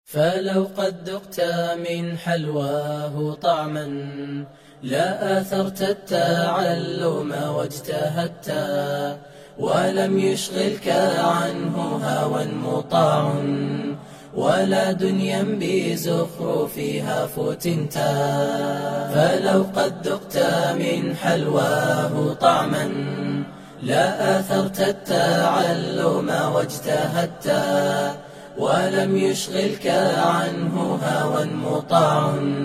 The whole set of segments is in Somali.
فلو قد ذقت من حلواه طعما لا آثرت التعلم واجتهدت ولم يشغلك عنه هوى مطاع ولا دنيا بزخرفها فتنت فلو قد ذقت من حلواه طعما لا آثرت التعلم واجتهدت ولم يشغلك عنه هوى مطاع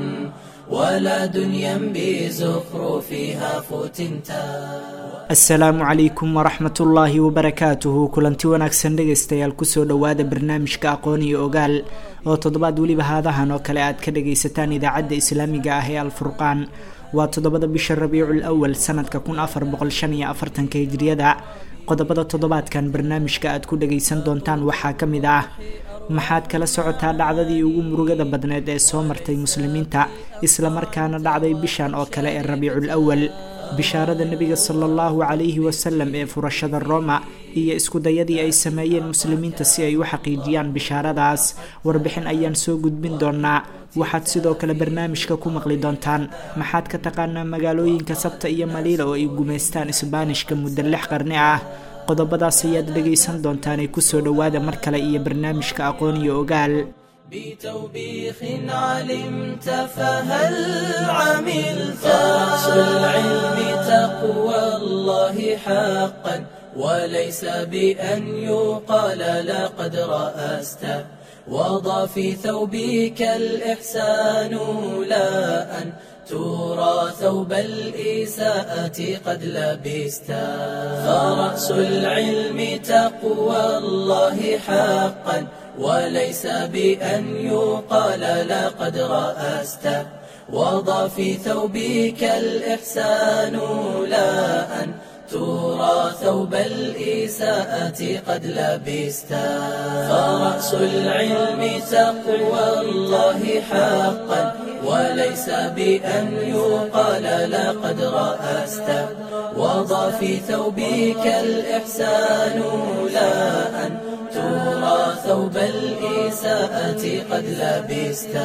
ولا دنيا بزخرفها فتنتا asalaamu calaykum waraxmat ullaahi wabarakaatuhu kulanti wanaagsan dhegaystayaal kusoo dhowaada barnaamijka aqoon iyo ogaal oo toddobaad weliba haadahan oo kale aad ka dhagaysataan idaacadda islaamiga ah ee alfurqaan waa toddobada bisha rabiicul awal sanadka kun afar boqol shan iyo afartanka hijriyada qodobada toddobaadkan barnaamijka aad ku dhagaysan doontaan waxaa ka mid ah maxaad kala socotaa dhacdadii ugu murugada badneed ee soo martay muslimiinta islamarkaana dhacday bishan oo kale ee rabiicul awal bishaarada nebiga sala allahu calayhi wasalam ee furashada roma iyo iskudayadii ay sameeyeen muslimiinta si ay u xaqiijiyaan bishaaradaas warbixin ayaan soo gudbin doonaa waxaad sidoo kale barnaamijka ku maqli doontaan maxaad ka taqaanaa magaalooyinka sabta iyo maliila oo ay gumaystaan isbaanishka muddo lix qarni ah qodobadaas ayaad dhegaysan doontaanee kusoo dhowaada mar kale iyo barnaamijka aqoon iyo ogaal بتوبيخ علمت فهل عملت رأس العلم تقوى الله حقا وليس بأن يقال لقد رأست وضع في ثوبك الإحسان لا أن ترى ثوب الإساءة قد لبست فرأس العلم تقوى الله حقا وليس بأن يقال لقد رأست وضع في ثوبك الإحسان لا أن ترى ثوب الإساءة قد لبست فرأس العلم تقوى الله حقا وليس بأن يقال لقد رأست وضع في ثوبك الإحسان لا أن ترى ثوب الإساءة قد لبست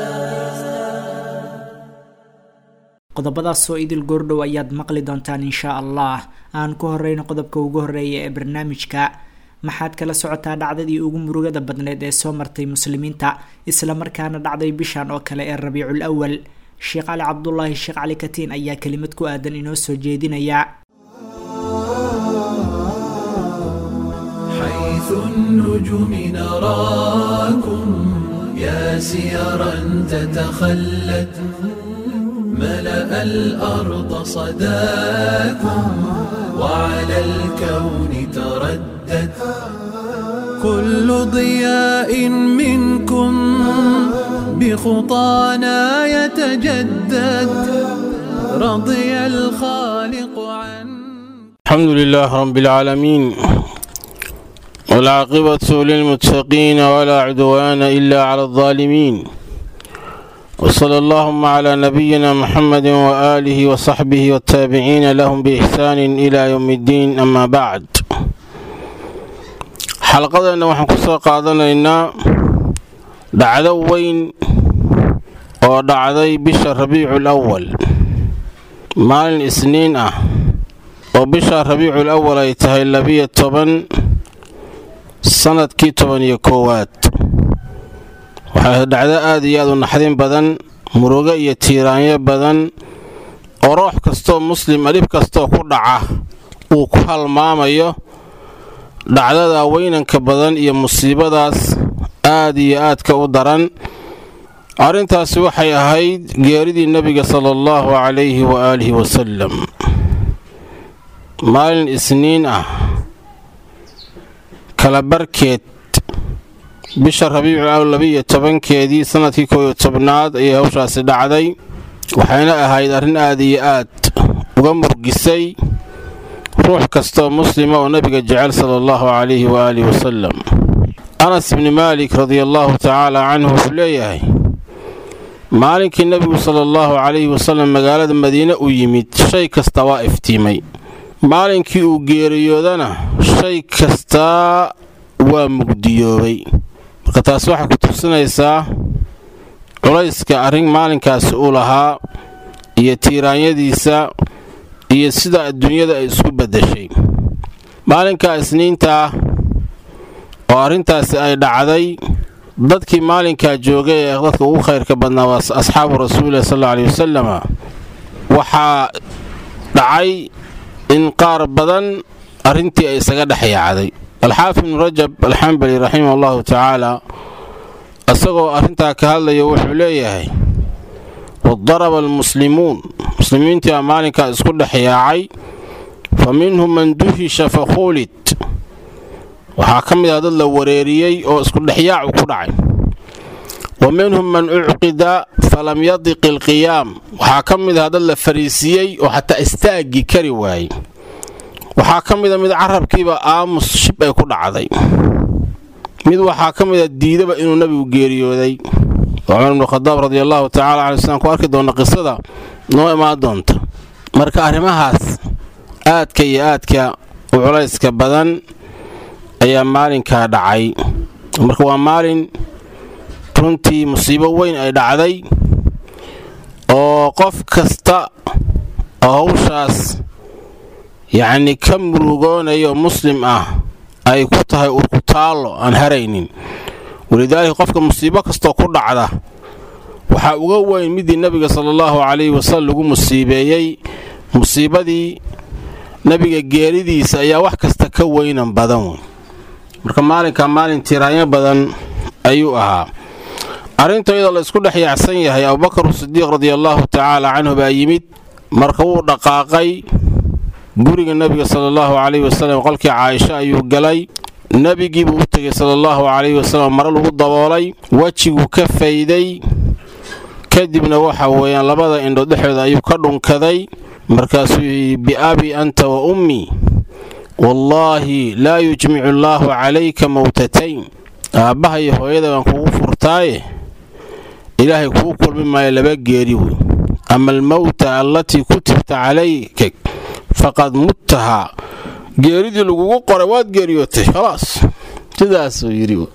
qodobadaasoo idil goordhow ayaad maqli doontaan inshaa allah aan ku horeyno qodobka ugu horeeya ee barnaamijka maxaad kala socotaa dhacdadii ugu murugada badneed ee soo martay muslimiinta islamarkaana dhacday bishan oo kale ee rabiicul awal sheekh cali cabdulaahi sheekh cali katiin ayaa kelimad ku aadan inoo soo jeedinaya حيث النجوم نراكم يا سيرا تتخلت ملأ الأرض صداكم وعلى الكون تردد كل ضياء منكم بخطانا يتجدد رضي الخالق عن الحمد لله رب العالمين والعاقبة للمتقين ولا عدوان إلا على الظالمين وصلى اللهم على نبينا محمد وآله وصحبه والتابعين لهم بإحسان إلى يوم الدين أما بعد xalqadeenna waxaan ku soo qaadanaynaa dhacdo weyn oo dhacday bisha rabiicul awal maalin isniin ah oo bisha rabiicul awal ay tahay labiyo toban sanadkii toban iyo koowaad waxay dhacdo aada iyo aad u naxdin badan murugo iyo tiiraanyo badan oo roox kastoo muslima dhib kastoo ku dhaca uu ku halmaamayo dhacdada weynanka badan iyo musiibadaas aad iyo aadka u daran arrintaasi waxay ahayd geeridii nebiga sala allahu calayhi waaalihi wasalam maalin isniin ah kala barkeed bisha rabiicul awl labiiyo tobankeedii sanadkii kooyo tobnaad ayay hawshaasi dhacday waxayna ahayd arrin aad iyo aad uga murgisay ruux kastaoo muslima oo nebiga jecel sala allahu calayhi waaalihi wasalam anas ibni maalik radiallaahu tacaala canhu wuxuu leeyahay maalinkii nebigu sala allahu calayhi wasalam magaalada madiine u yimid shay kasta waa iftiimay maalinkii uu geeriyoodana shay kastaa waa mugdiyoobay marka taas waxay ku tusinaysaa culayska arrin maalinkaasi uu lahaa iyo tiiraanyadiisa iyo sida adduunyada ay isku beddeshay maalinka isniintaa oo arrintaasi ay dhacday dadkii maalinkaa joogay ee dadka ugu khayrka badnaa waa asxaabu rasuulilah sal alla aley wasalama waxaa dhacay in qaar badan arrintii ay isaga dhex yaacday alxaafid ibnu rajab alxambali raximah allahu tacaala isagoo arrintaa ka hadlaya wuxuu leeyahay wadaraba almuslimuun muslimiintii baa maalinkaa isku dhex yaacay fa minhum man duhisha fakhuulid waxaa ka mid ah dad la wareeriyey oo iskudhexyaacu ku dhacay wa minhum man ucqida falam yadiq ilqiyaam waxaa ka mid ah dad la fariisiyey oo xataa istaaggii kari waayey waxaa ka mida mid carabkiiba aamus shib ay ku dhacday mid waxaa ka mida diidaba inuu nebigu geeriyooday cumar ibnu khadaab radi allahu tacala caley slam ku arki doona qisada noo imaan doonta marka arrimahaas aadka iyo aadka u culayska badan ayaa maalinkaa dhacay marka waa maalin runtii musiibo weyn ay dhacday oo qof kasta oo hawshaas yacni ka murugoonayo muslim ah ay ku tahay urkutaallo aan haraynin walidaalika qofka musiibo kastoo ku dhacda waxaa uga weyn midii nebiga sala allahu calayhi wasalam lagu musiibeeyey musiibadii nebiga geeridiisa ayaa wax kasta ka weynan badan wey marka maalinka maalin tiraanyo badan ayuu ahaa arrinta iyadoo la isku dhex yaacsan yahay abubakar sidiiq radiallaahu tacaala canhu baa yimid marka wuu dhaqaaqay guriga nebiga sala allahu calayhi wasalam qolkii caaisha ayuu galay nebigiibuu u tegay sala allahu calayhi wasalam mare lagu daboolay wejiguu ka fayday kadibna waxa weeyaan labada indhood dhexdooda ayuu ka dhunkaday markaasuu yidhi biabi anta wa ummii wallaahi laa yujmicu allaahu calayka mowtatayn aabbaha iyo hooyada baan kugu furtaaye ilaahay kuu kulmi maayo laba geeri wey ama almowta allatii kutibta calayka faqad muttahaa geeridii lagugu qoray waad geeriyootay khalaas sidaasuu yidhi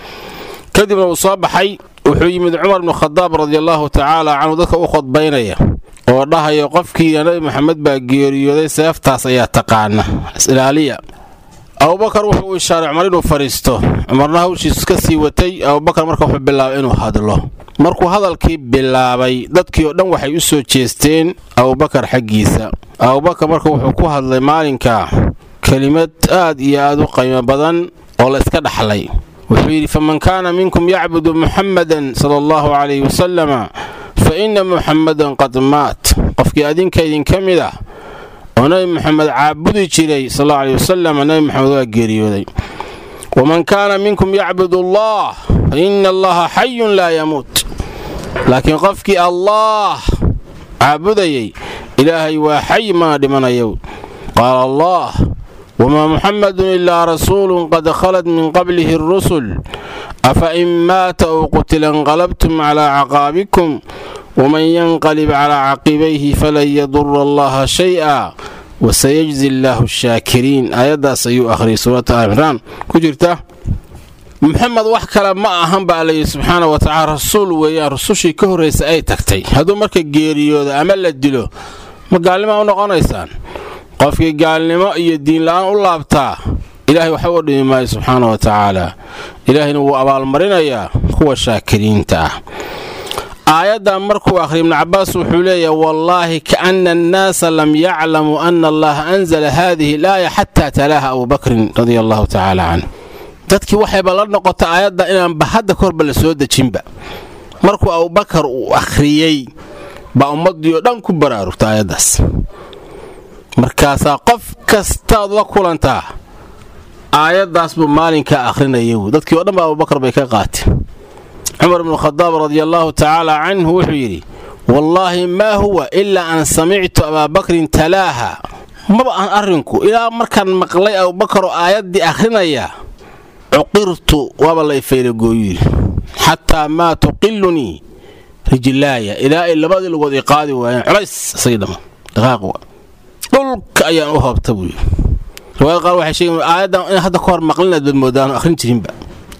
kadibna uu soo baxay wuxuu yimid cumar bnu khadaab radiallaahu tacaala canhu dadka u khudbaynaya oo dhahaya qofkii nabi maxamed baa geeriyooday seeftaas ayaa taqaana isilaaliya abubakar wuxuu u ishaaray cumar inuu fadhiisto cumarna hawshiisu ka sii watay abubakar marka wuxuu bilaabay inuu hadlo markuu hadalkii bilaabay dadkii oo dhan waxay u soo jeesteen abubakar xaggiisa abubakar marka wuxuu ku hadlay maalinka kelimad aad iyo aad u qiimo badan oo la iska dhaxlay wuxuu yidhi faman kaana minkum yacbudu muxammadan sala allahu calayhi wasalama fa inna muxammadan qad maat qofkii adinka idinka mid ah oo nebi moxamed caabudi jiray sal allau aleyh wasalam nebi moxamed waa geeriyooday waman kaana minkum yacbudu allah fa ina allaha xayun laa yamuut laakiin qofkii allaah caabudayay ilaahay waa xay mana dhimanayo qaala allah wamaa muxammadun ilaa rasuulun qad khalad min qablihi arusul afa in maata ou qutila inqalabtum calaa caqaabikum waman yanqalib calaa caqibayhi falan yadura allaha shay-a wasayajzi allaahu shaakiriin aayaddaas ayuu akhriyay suurata alimraan ku jirta muxamed wax kale ma ahan baa layidhi subxaana wa tacala rasuul weeyaan rusushii ka horraysa ay tagtay hadduu marka geeriyooda ama la dilo ma gaalnimaa u noqonaysaan qofkii gaalnimo iyo diinla'aan u laabtaa ilaahay waxba u dhimi maayo subxaana wa tacaala ilaahayna wuu abaalmarinayaa kuwa shaakiriinta ah aayaddan markuu akhriya ibnu cabbaas wuxuu leeyahay wallaahi kaana annaasa lam yaclamuu ana allaha anzala haadihi alaaya xataa talaaha abubakrin radia allahu tacaala canh dadkii waxayba la noqotay aayadda inaanba hadda korba la soo dejinba markuu abubakar uu akhriyey baa ummaddii oo dhan ku baraarugta aayaddaas markaasaa qof kastaad la kulantaa aayaddaas buu maalinkaa akhrinaya wy dadkii oo dhan ba abubakar bay ka qaateen cumar ibnu khadaab radiallaahu tacaala canhu wuxuu yidhi wallaahi maa huwa ilaa an samictu abaabakrin talaaha maba aan arrinku ilaa markaan maqlay abubakaroo aayaddii akhrinaya cuqirtu waaba la ifaylagooyu yidhi xataa maa tuqilunii rijlaaya ilaa ay labadii lugood i qaadi waayeen culays isagii dhamma dhaqaaq dhulka ayaan u hoobta buu yidhi riwaayad qaar waxay sheegeen aayaddan in hadda ka hor maqlinaad baad moodaano akhrin jirinba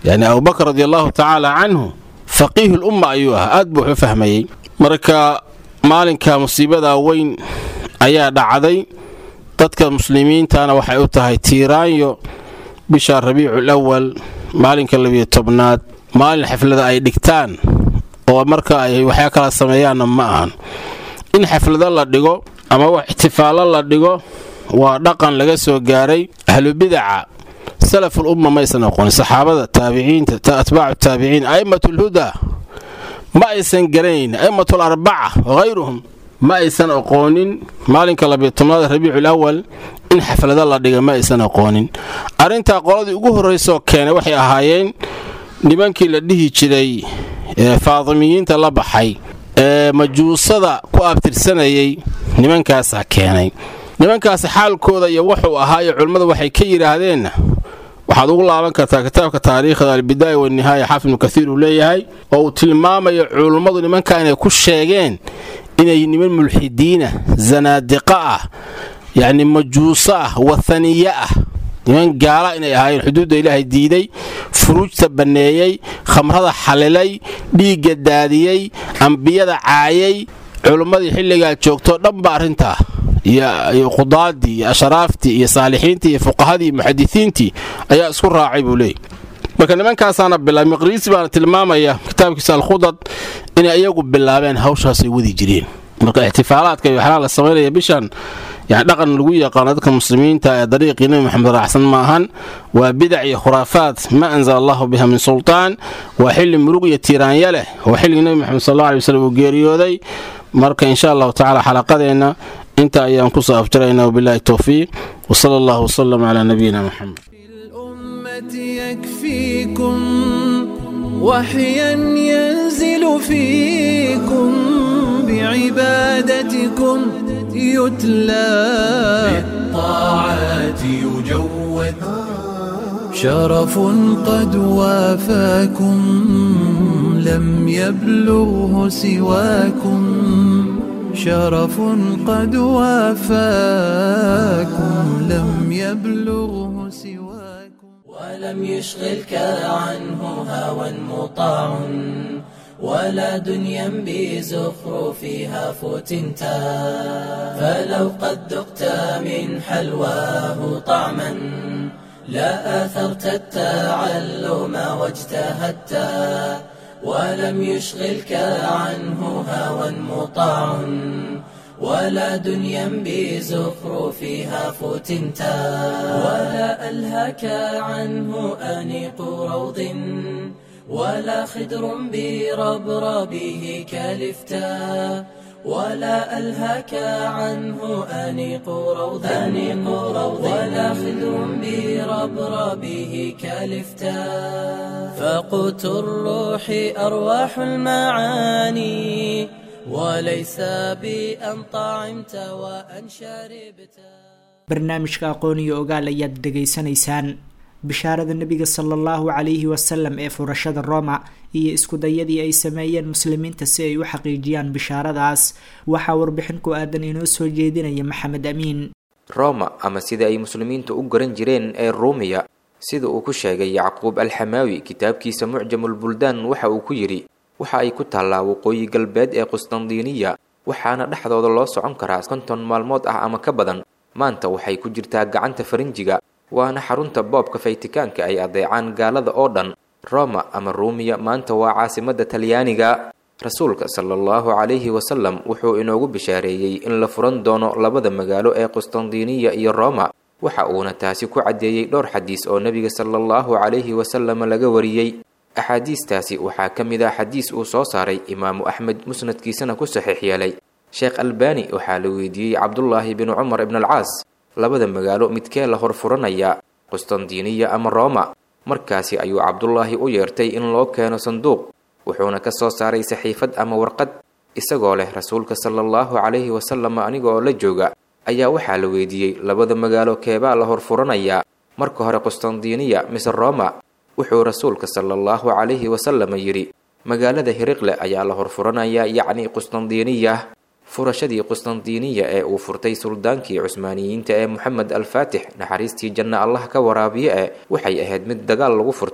yacni abubakar radi allahu tacaala canhu faqiihu lumma ayuu ahaa aad buu wax u fahmayey marka maalinka musiibada weyn ayaa dhacday dadka muslimiintana waxay u tahay tiiraanyo bisha rabiicul awal maalinka labiyo tobnaad maalin xaflada ay dhigtaan oo marka ay waxyaa kala sameeyaanna ma ahan in xaflado la dhigo ama wax ixtifaallo la dhigo waa dhaqan laga soo gaaray ahlubidaca salaful umma maysan aqoonin saxaabada taabiciinta atbaacu taabiciin a'immatulhudaa ma aysan garanayn a'immatul arbaca wahayruhum ma aysan aqoonin maalinka labiyo tobnaad rabiicul awal in xaflado la dhiga ma aysan aqoonin arrintaa qoladii ugu horraysoo keenay waxay ahaayeen nimankii la dhihi jiray ee faadimiyiinta la baxay ee majuusada ku abtirsanayay nimankaasaa keenay nimankaasi xaalkooda iyo wuxuu ahaa iyo culimmadu waxay ka yidhaahdeenna waxaad ugu laaban kartaa kitaabka taariikhda albidaaya wanihaaya xaafid ibnu kaiir uu leeyahay oo uu tilmaamayo culummadu nimankaa inay ku sheegeen inay niman mulxidiina zanaadiqa ah yacni majuuso ah wathaniye ah niman gaala inay ahaayeen xuduudda ilaahay diiday furuujta banneeyey khamrada xalilay dhiigga daadiyey ambiyada caayay culimmadii xilligaa joogtoo dhanba arrintaa iyo qudaadii iyo ashraaftii iyo saalixiintii iyo fuqahadii iyo muxadisiintii ayaa isku raacay buu leeyay marka nimankaasaana bilaabay maqriisi baana tilmaamaya kitaabkiisa alkhudad inay iyagu bilaabeen hawshaasay wadi jireen marka ixtifaalaadka iyo waxyaalaha la samaynaya bishan yani dhaqan lagu yaqaano dadka muslimiinta ee dariiqii nebi maxamed raacsan ma ahan waa bidac iyo khuraafaad ma anzala allahu biha min sultaan waa xilli murug iyo tiiraanya leh waa xilligii nebi maxamed sal alla alay waslem uu geeriyooday marka insha allahu tacala xalaqadeenna inta ayaan kusoo afjaraynaa wabilahi towfiiq wsala allahu wsalam calaa nabiyina moxamed الأمة يكفيكم وحيا ينزل فيكم بعبادتكم يتلى بالطاعات يجود شرف قد وافاكم لم يبلغه سواكم شرف قد وافاكم لم يبلغه سواكم ولم يشغلك عنه هوى مطاع ولا دنيا بزخرفها فتنتا فلو قد ذقت من حلواه طعما لا أثرت التعلم واجتهدت ولم يشغلك عنه هوى مطاع ولا دنيا بزخرفها فتنتا ولا ألهك عنه أنيق روض ولا خدر بربربه كلفتا ولا ألهك عنه أنيق روض أنيق روض ولا خدر بربربه كلفتا فقوت الروح أرواح المعاني وليس بأن طعمت وأن شربت barnaamijka aqoon iyo ogaal ayaad dhegaysanaysaan bishaarada nebiga sala allahu calayhi wasalam ee furashada roma iyo iskudayadii ay sameeyeen muslimiinta si ay u xaqiijiyaan bishaaradaas waxaa warbixin ku aadan inoo soo jeedinaya maxamed amiin roma ama sida ay muslimiintu u garan jireen ee ruumiya sida uu ku sheegay yacquub alxamaawi kitaabkiisa mucjamulbuldaan waxa uu ku yidhi waxa ay ku taallaa waqooyi galbeed ee qustandiniya waxaana dhexdooda loo socon karaa konton maalmood ah ama ka badan maanta waxay ku jirtaa gacanta farinjiga waana xarunta boobka faytikaanka ay adeecaan gaalada oo dhan roma ama ruumiya maanta waa caasimadda talyaaniga rasuulka sala allahu calayhi wasalam wuxuu inoogu bishaareeyey in la furan doono labada magaalo ee qustandiniya iyo roma waxa uuna taasi ku caddeeyey dhowr xadiis oo nebiga sala allahu calayhi wasalam laga wariyey axaadiistaasi waxaa ka mid ah xadiis uu soo saaray imaamu axmed musnadkiisana ku saxiix yeelay sheekh albani waxaa la weydiiyey cabdullaahi binu cumar ibn alcaas labada magaalo midkee la horfuranaya qustandiniya ama roma markaasi ayuu cabdullaahi u yeertay in loo keeno sanduuq wuxuuna ka soo saaray saxiifad ama warqad isagoo leh rasuulka sala allahu calayhi wasalam aniga oo la jooga ayaa waxaa la weydiiyey labada magaalo keebaa la horfuranayaa marka hore qustandiniya mise roma wuxuu rasuulka sala allahu calayhi wasalam yidhi magaalada hiriqle ayaa la horfuranayaa yacni qustandiniya furashadii qustandiniya ee uu furtay suldaankii cusmaaniyiinta ee moxamed alfaatix naxariistii janna allah ka waraabiye e waxay ahayd mid dagaal lagu furtay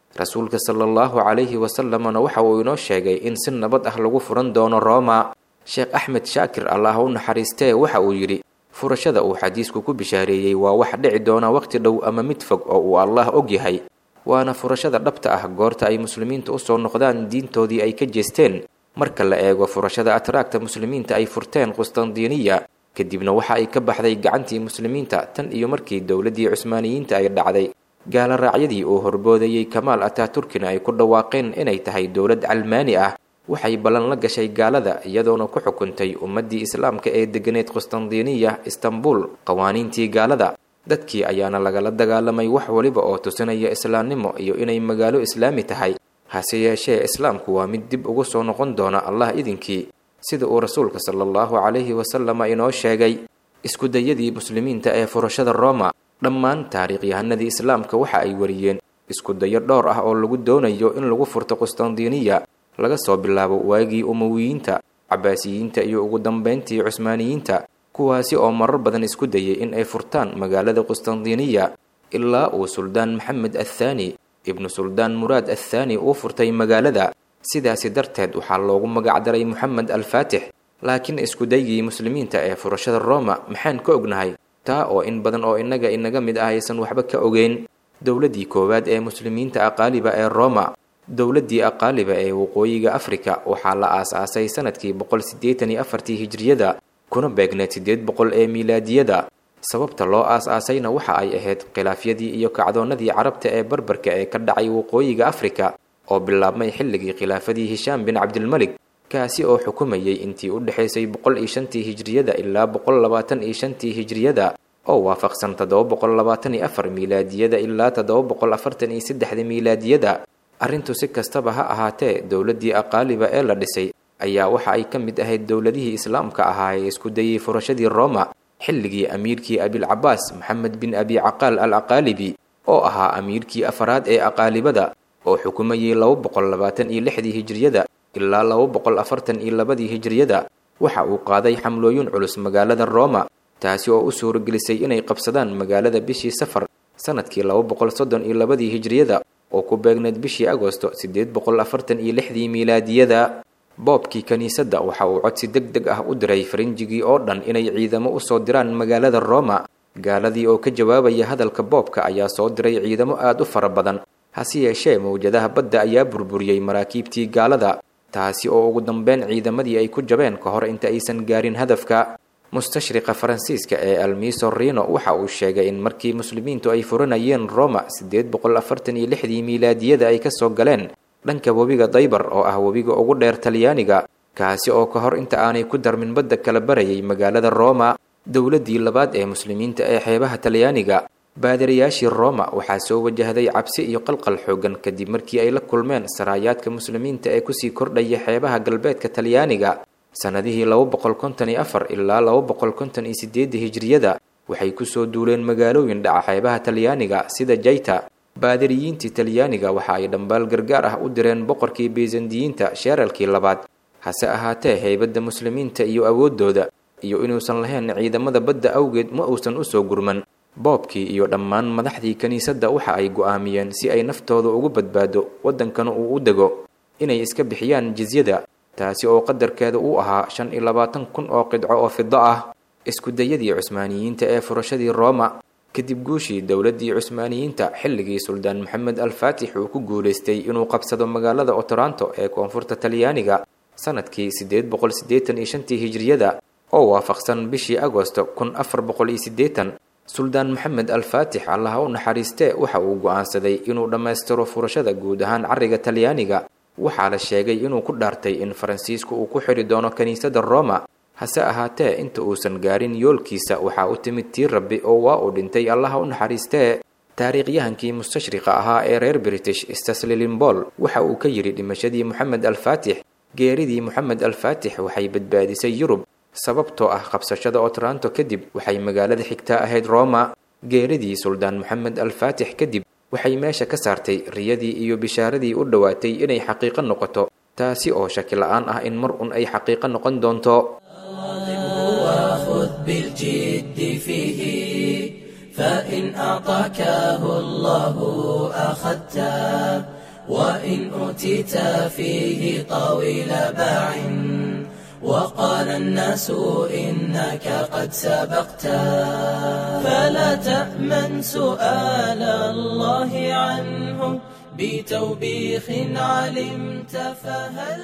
rasuulka sala allahu calayhi wasalamna waxa uu inoo sheegay in si nabad ah lagu furan doono rooma sheekh axmed shaakir allah u naxariistee waxa uu yidhi furashada uu xadiisku ku bishaareeyey waa wax dhici doona waqti dhow ama mid fog oo uu allah og yahay waana furashada dhabta ah goorta ay muslimiinta usoo noqdaan diintoodii ay ka jeesteen marka la eego furashada atraagta muslimiinta ay furteen qustandiniya kadibna waxa ay ka baxday gacantii muslimiinta tan iyo markii dowladdii cusmaaniyiinta ay dhacday gaala raacyadii uu horboodayey kamaal ataaturkina ay ku dhawaaqeen inay tahay dowlad calmaani ah waxay ballan la gashay gaalada iyadoona ku xukuntay ummaddii islaamka ee deganeed qustandiniya istanbul qawaaniintii gaalada dadkii ayaana lagala dagaalamay wax waliba oo tusinaya islaamnimo iyo inay magaalo islaami tahay hase yeeshee islaamku waa mid dib ugu soo noqon doona allah idinkii sida uu rasuulka sala allahu calayhi wasalama inoo sheegay iskudayadii muslimiinta ee furashada rooma dhammaan taariikhyahanadii islaamka waxa ay wariyeen iskudayo dhowr ah oo lagu doonayo in lagu furto qustandiniya laga soo bilaabo waagii umowiyiinta cabaasiyiinta iyo ugu dambeyntii cusmaaniyiinta kuwaasi oo marar badan isku dayay in ay furtaan magaalada qustandiniya ilaa uu suldaan maxamed athaani ibnu suldaan muraad athaani uu furtay magaalada sidaasi darteed waxaa loogu magacdaray moxamed alfaatix laakiin iskudaygii muslimiinta ee furashada rooma maxaan ka ognahay taa oo in badan oo innaga inaga mid ah aysan waxba ka ogeyn dowladdii koowaad ee muslimiinta aqaaliba ee rooma dowladdii aqaaliba ee waqooyiga afrika waxaa la aas-aasay sanadkii boqol siddeetan iyo afartii hijriyada kuna beegneed siddeed boqol ee miilaadiyada sababta loo aas-aasayna waxa ay ahayd khilaafyadii iyo kacdoonnadii carabta ee barbarka ee ka dhacay waqooyiga afrika oo bilaabmay xilligii khilaafadii hishaam bin cabdilmalik kaasi oo xukumayay intii u dhexaysay boqol iyo shantii hijriyada ilaa boqol labaatan iyo shantii hijriyada oo waafaqsan toddoba boqol labaatan iyo afar miilaadiyada ilaa toddoba boqol afartan iyo saddexda miilaadiyada arrintu si kastaba ha ahaatee dowladdii aqaaliba ee la dhisay ayaa waxa ay ka mid ahayd dowladihii islaamka ahaa ee isku dayey furashadii rooma xilligii amiirkii abilcabaas maxamed bin abi caqaal al aqaalibi oo ahaa amiirkii afaraad ee aqaalibada oo xukumayay laba boqol labaatan iyo lixdii hijriyada ilaa laba boqol afartan iyo labadii hijriyada waxa uu qaaday xamlooyin culus magaalada rooma taasi oo u suuragelisay inay qabsadaan magaalada bishii safar sanadkii laba boqol soddon iyo labadii hijriyada oo ku beegneed bishii agosto siddeed boqol afartan iyo lixdii miilaadiyada boobkii kiniisadda waxa uu codsi deg deg ah u diray farinjigii oo dhan inay ciidamo u soo diraan magaalada rooma gaaladii oo ka jawaabaya hadalka boobka ayaa soo diray ciidamo aad u fara badan hase yeeshee mawjadaha badda ayaa burburiyey maraakiibtii gaalada taasi oo ugu dambeyn ciidamadii ay ku jabeen ka hor inta aysan gaarin hadafka mustashriqa faransiiska ee almiso rino waxa uu sheegay in markii muslimiintu ay furanayeen roma siddeed boqol afartan iyo lixdii miilaadiyada ay ka soo galeen dhanka webiga daybar oo ah webiga ugu dheer talyaaniga kaasi oo ka hor inta aanay ku darmin badda kala barayay magaalada roma dowladdii labaad ee muslimiinta ee xeebaha talyaaniga baadirayaashii roma waxaa soo wajahday cabsi iyo qalqal xoogan kadib markii ay la kulmeen saraayaadka muslimiinta ee kusii kordhaya xeebaha galbeedka talyaaniga sannadihii laba boqol konton iyo afar ilaa laba boqol konton iyo sideedda hijriyada waxay kusoo duuleen magaalooyin dhaca xeebaha talyaaniga sida jayta baadiriyiintii talyaaniga waxa ay dhambaal gargaar ah u direen boqorkii baysandiyiinta sheeralkii labaad hase ahaatee heybadda muslimiinta iyo awooddooda iyo inuusan lahayn ciidamada badda awgeed ma uusan usoo gurman boobkii iyo dhammaan madaxdii kiniisadda waxa ay go'aamiyeen si ay naftooda ugu badbaado waddankana uu u dego inay iska bixiyaan jizyada taasi oo qadarkeeda uu ahaa shan iyo labaatan kun oo qidco oo fido ah iskudayadii cusmaaniyiinta ee furashadii rooma kadib guushii dowladdii cusmaaniyiinta xilligii suldaan maxamed alfaatix uu ku guulaystay inuu qabsado magaalada otoranto ee koonfurta talyaaniga sanadkii siddeed boqol siddeetan iyo shantii hijriyada oo waafaqsan bishii agosto kun afar boqol iyo siddeetan suldaan maxamed alfaatix allaha u naxariistee waxa uu go'aansaday inuu dhammaystiro furashada guud ahaan carriga talyaaniga waxaa la sheegay inuu ku dhaartay in faransiisku uu ku xidhi doono kiniisadda roma hase ahaatee inta uusan gaarin yoolkiisa waxaa u timid tii rabbi oo waa uu dhintay allaha u naxariistee taariikhyahankii mustashriqa ahaa ee reer british staslilimbol waxa uu ka yidhi dhimashadii moxamed alfaatix geeridii moxamed alfaatix waxay badbaadisay yurub sababtoo ah qabsashada otranto kadib waxay magaalada xigtaa ahayd roma geeridii suldaan moxamed alfaatix kadib waxay meesha ka saartay riyadii iyo bishaaradii u dhowaatay inay xaqiiqo noqoto taasi oo shaki la-aan ah in mar un ay xaqiiqo noqon doonto وخذ بالجد فيه فإن أعطاكه الله أخذته وإن أوتيت فيه طويل باع وقال الناس إنك قد سبقت فلا تأمن سؤال الله عنه بتوبيخ علمت فهل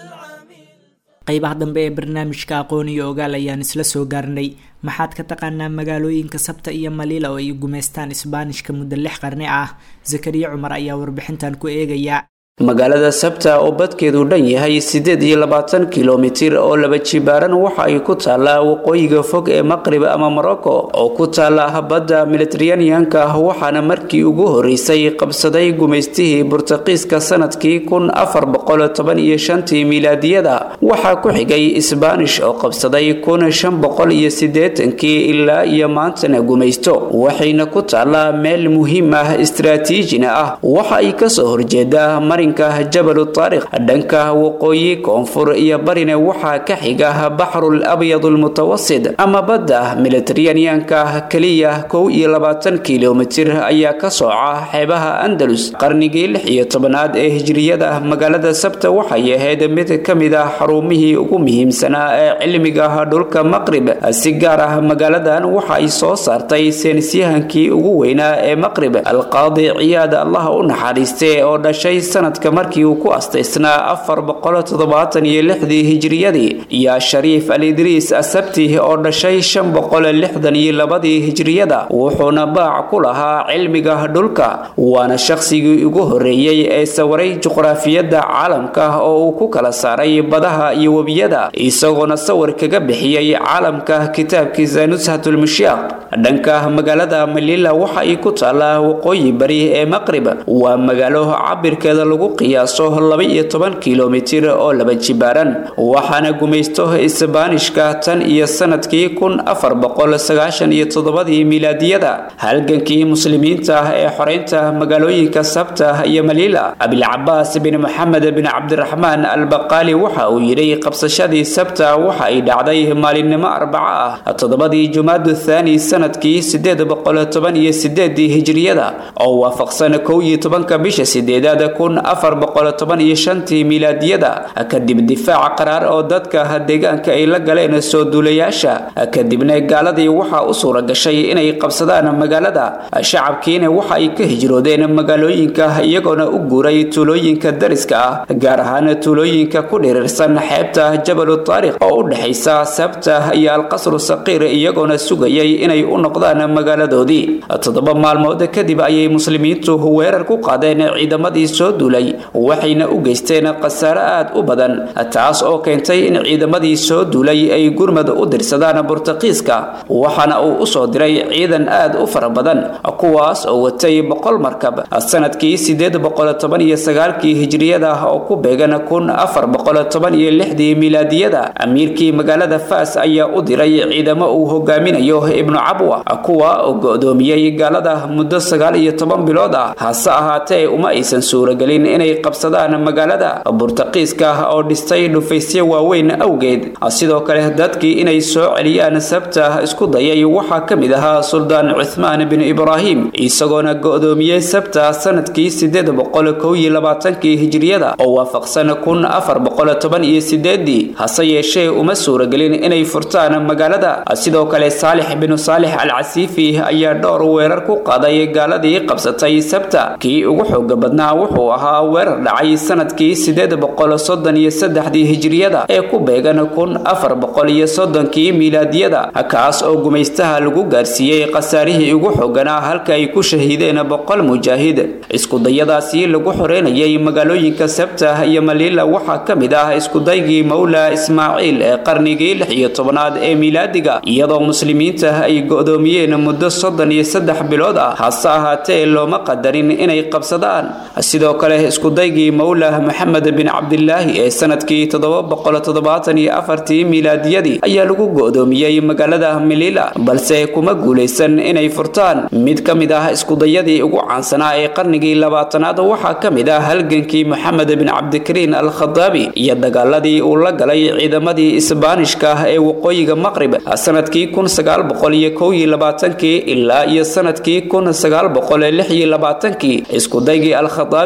عمل qaybaha dambe ee barnaamijka aqoon iyo ogaal ayaan isla soo gaarnay maxaad ka taqaanaa magaalooyinka sabta iyo maliila oo ay gumaystaan isbaanishka muddo lix qarni ah zakariya cumar ayaa warbixintan ku eegaya magaalada sabta oo badkeedu dhan yahay siddeed iyo labaatan kilomitir oo laba jibaaran waxa ay ku taallaa waqooyiga fog ee maqrib ama morocco oo ku taalla badda militeraneanka waxaana markii ugu horeysay qabsaday gumaystihii burtaqiiska sanadkii kun afar boqol toban iyo shantii milaadiyada waxaa ku xigay isbaanish oo qabsaday kun shan boqol iyo siddeetankii ilaa iyo maantana gumaysto waxayna ku taallaa meel muhiim ah istaraatiijina ah waxa ay kasoo horjeedaa jabalu taariq dhanka waqooyi koonfur iyo barina waxaa ka xiga baxrul abyad almutawasid ama badda militeraneanka keliya kow iyo labaatan kilomitir ayaa ka sooca xeebaha andalus qarnigii lix iyo tobanaad ee hijriyada magaalada sabta waxay ahayd mid ka mid ah xarumihii ugu muhiimsanaa ee cilmiga dhulka maqrib si gaar ah magaaladan waxa ay soo saartay seenisyahankii ugu weynaa ee maqrib alqaadi ciyaad allaha u naxariiste oo dhashay sanadka markii uu ku astaysnaa afar boqol toddobaatan iyo lixdii hijriyadii iyo shariif al idriis asabti oo dhashay shan boqol lixdan iyo labadii hijriyada wuxuuna baac ku lahaa cilmiga dhulka waana shaqsigii ugu horeeyey ee sawaray juqraafiyadda caalamka oo uu ku kala saaray badaha iyo webiyada isagoona sawir kaga bixiyey caalamka kitaabkiisa nushatulmushyaaq dhanka magaalada malila waxa ay ku taallaa waqooyi bari ee maqrib waa magaalo cabirkeeda lagu qiyaaso laba-iyo toban kilomitir oo laba jibaaran waxaana gumaysto isbaanishka tan iyo sanadkii kun afar boqol sagaashan iyo toddobadii milaadiyada halgankii muslimiinta ee xoreynta magaalooyinka sabta iyo malila abilcabaas bin maxamed bin cabdiraxmaan albaqaali waxa uu yidhi qabsashadii sabta waxa ay dhacday maalinimo arbaco ah toddobadii jumaadu thaani sanadkii sideed boqol toban iyo sideedii hijriyada oo waafaqsan kow iyo tobanka bisha sideedaad kun afar boqol toban iyo shantii milaadiyada kadib difaaca qaraar oo dadka deegaanka ay la galeen soo duulayaasha kadibna gaaladii waxaa u suura gashay inay qabsadaan magaalada shacabkiina waxa ay ka hijroodeen magaalooyinka iyagoona u guuray tuulooyinka dariska ah gaar ahaan tuulooyinka ku dhirirsan xeebta jabalu taariq oo u dhexaysa sabta iyo alqasru saqiir iyagoona sugayay inay u noqdaan magaaladoodii toddoba maalmood kadib ayay muslimiintu weerar ku qaadeen ciidamadii soo duulay waxayna u geysteen khasaare aad u badan taas oo keentay in ciidamadii soo duulay ay gurmad u dirsadaan burtaqiiska waxaana uu usoo diray ciidan aad u fara badan kuwaas oo watay boqol markab sanadkii sideed boqol toban iyo sagaalkii hijriyada oo ku beegan kun afar boqol toban iyo lixdii milaadiyada amiirkii magaalada faas ayaa u diray ciidamo uu hogaaminayo ibnu cabwa kuwa oo go-doomiyey gaalada muddo sagaal iyo toban bilood ah hase ahaatee uma aysan suuragelin inay qabsadaan magaalada burtaqiiska oo dhistay dhufaysyo waaweyn awgeed sidoo kale dadkii inay soo celiyaan sabta isku dayay waxaa ka mid ahaa suldaan cuthmaan bin ibraahim isagoona go-doomiyey sabta sanadkii sideed boqol kow iyo labaatankii hijriyada oo waafaqsan kun afar boqol toban iyo sideedii hase yeeshee uma suuragelin inay furtaan magaalada sidoo kale saalix binu saalix al casiifi ayaa dhowr weerar ku qaaday gaaladii qabsatay sabta kii ugu xooga badnaa wuxuu ahaa weerar dhacay sanadkii sideed boqol soddon iyo saddexdii hijriyada ee ku beegan kun afar boqol iyo soddonkii milaadiyada kaas oo gumaystaha lagu gaarsiiyey khasaarihii ugu xooganaa halka ay ku shahiideen boqol mujaahid iskudayadaasi lagu xoreynayay magaalooyinka sabta iyo malila waxaa ka mid ah iskudaygii mawla ismaaciil ee qarnigii lix iyo tobanaad ee milaadiga iyadoo muslimiinta ay go-doomiyeen muddo soddon iyo saddex bilood ah hase ahaatee looma qadarin inay qabsadaan sidoo kale iskudaygii mawla maxamed bin cabdilaahi ee sanadkii toddoba boqol toddobaatan iyo afartii milaadiyadii ayaa lagu go-doomiyey magaalada milila balse kuma guulaysan inay furtaan mid ka mid ah iskudayadii ugu caansanaa ee qarnigii labaatanaad waxaa ka mid ah halgankii moxamed bin cabdikariin al khadaabi iyo dagaaladii uu la galay ciidamadii isbaanishka ee waqooyiga maqrib sanadkii kun sagaal boqol iyo kow iyo labaatankii ilaa iyo sanadkii kun sagaal boqol lix iyo labaatankii iskudaygii al khadaabi kadib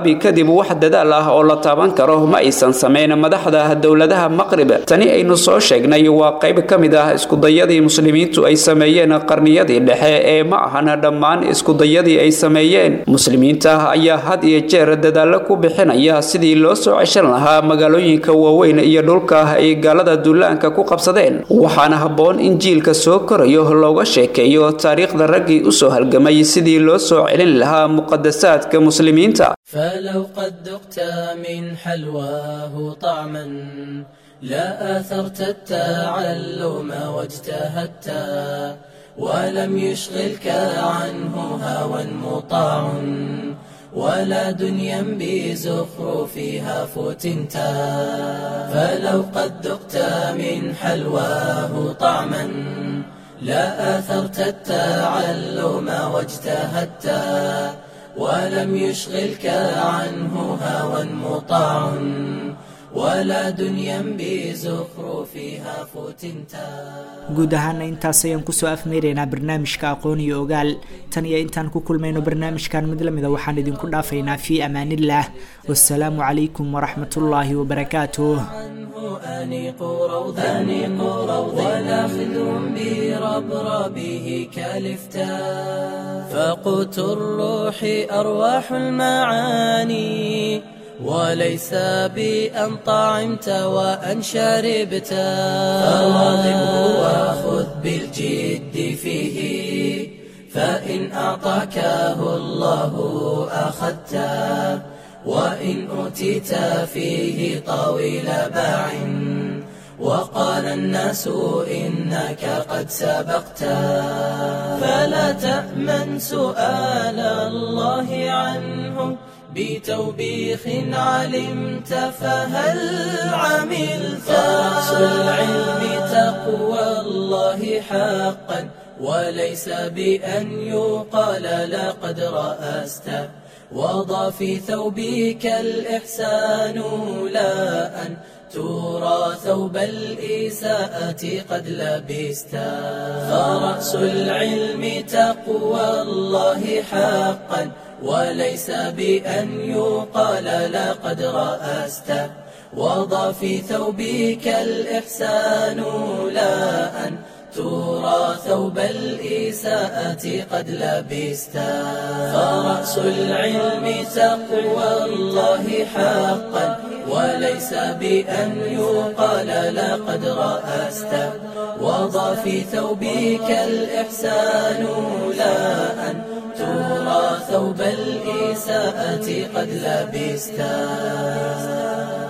wax dadaal ah oo la taaban karo ma aysan samayn madaxda dowladaha maqrib tani aynu soo sheegnay waa qayb ka mid ah iskudayadii muslimiintu ay sameeyeen qarniyadii dhexe ee ma ahan dhammaan iskudayadii ay sameeyeen muslimiinta ayaa had iyo jeer dadaalo ku bixinaya sidii loo soo ceshan lahaa magaalooyinka waaweyn iyo dhulka ay gaalada duulaanka ku qabsadeen waxaana habboon in jiilka soo korayo looga sheekeeyo taariikhda raggii usoo halgamay sidii loo soo celin lahaa muqadasaadka muslimiinta فلو قد ذقت من حلواه طعما لا آثرت التعلم واجتهدت ولم يشغلك عنه هوى مطاع ولا دنيا بزخرفها فتنت فلو قد ذقت من حلواه طعما لا آثرت التعلم واجتهدت ولم يشغلك عنه هوى مطاع ولا دنيا بزخرفها فتنتا guud ahaana intaas ayaan kusoo afmeeraynaa barnaamijka aqoon iyo ogaal tan iyo intaan ku kulmayno barnaamijkan mid lamida waxaan idinku dhaafaynaa fii amaanillaah wasalaamu calaykum waraxmatullaahi wabarakaatuh عنه أنيق روضا أنيق روضا ولا خذ بربربه كالفتا فقوت الروح أرواح المعاني وليس بأن طعمت وأن شربت فواظبه وخذ بالجد فيه فإن أعطاكه الله أخذته وإن أوتيت فيه طويل باع وقال الناس إنك قد سبقت فلا تأمن سؤال الله عنه بتوبيخ علمت فهل عملت فرأس العلم تقوى الله حقا وليس بأن يقال لقد رأست وضع في ثوبك الإحسان لا أن ترى ثوب الإساءة قد لبست فرأس العلم تقوى الله حقا وليس بأن يقال لقد رأست وضع في ثوبك الإحسان لا أن ترى ثوب الإساءة قد لبست فرأس العلم تقوى الله حقا وليس بأن يقال لقد رأست وضع في ثوبك الإحسان لا أن ترى ثوب الإساءة قد لبست